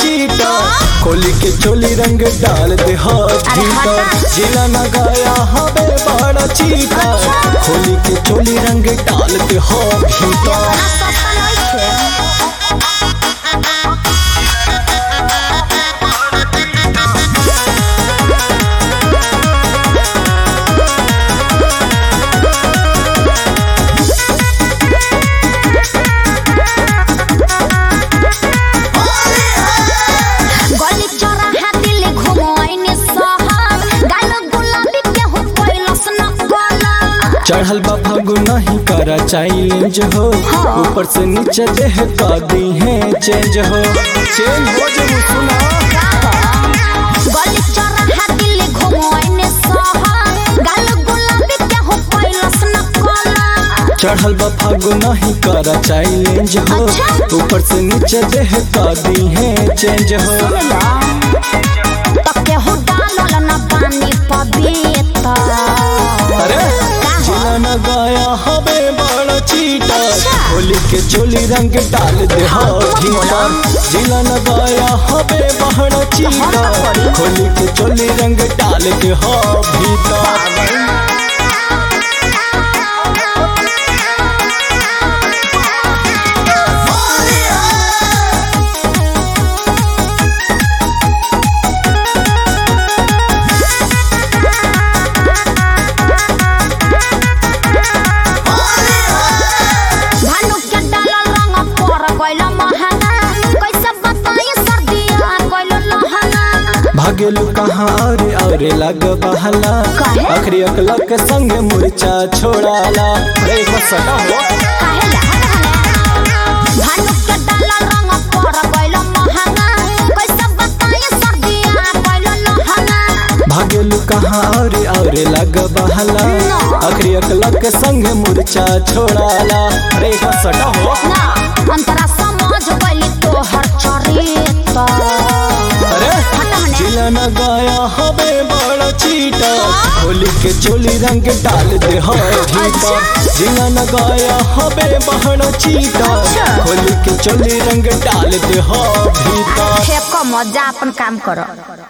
चीटा खोली के चोली रंग डाल दे हाथ अरे भीतर हटा। जिला न गया हवे बड़ा चीटा खोली के चोली रंग डाल दे हाथ भीतर इतना सस्ता नइखे गली चौराहा दिल घुमाइने सहर गाल गुलाबी के हो कैलस न गला चढ़ल बा फागु नहीं करा चैलेंज हो ऊपर से नीचे देह का दी है चेंज हो चेंज हो जो सुना गली चौराहा दिल घुमाइने सहर गाल गुलाबी के हो कैलस न गला चढ़ल बा फागु नहीं करा चैलेंज हो अच्छा। ऊपर से नीचे देह का दी है चेंज हो तके हो डालल न पानी पबीता अरे जिला न गाया हवे बड़ा चीटा अच्छा। होली के चोली रंग डाल दे हाँ, हाथ तुम बोला। भीतर जिला न गाया हवे बड़ा चीटा हाँ, बोली। होली के चोली रंग डाल दे हाथ भीतर भानु के डालल रंग पर गइल महंगा कैसे बताई सर्दिया गइल लहंगा भागेलू कहाँ अरे अरे लग बहला काहे? अखरी अकला के संग मुरचा छोड़ाला रे सटा हो काहे लहंगा भानु के डालल रंग पर गइल महंगा कैसे बताई सर्दिया गइल लहंगा भागेलू कहाँ अरे अरे लग बहला ना। अखरी अकला के संग मुरचा छोड़ाला रे सटा हो ना अंतरा समझ गइली तोहर चरित्र अरे हटने। जिला न गाया हवे बड़ा चीटा होली के चोली रंग डाल दे हाथी पर जिला न गाया हवे बड़ा चीटा अच्छा। होली के चोली रंग डाल दे हाथी पर फेंको मजा अपन काम करो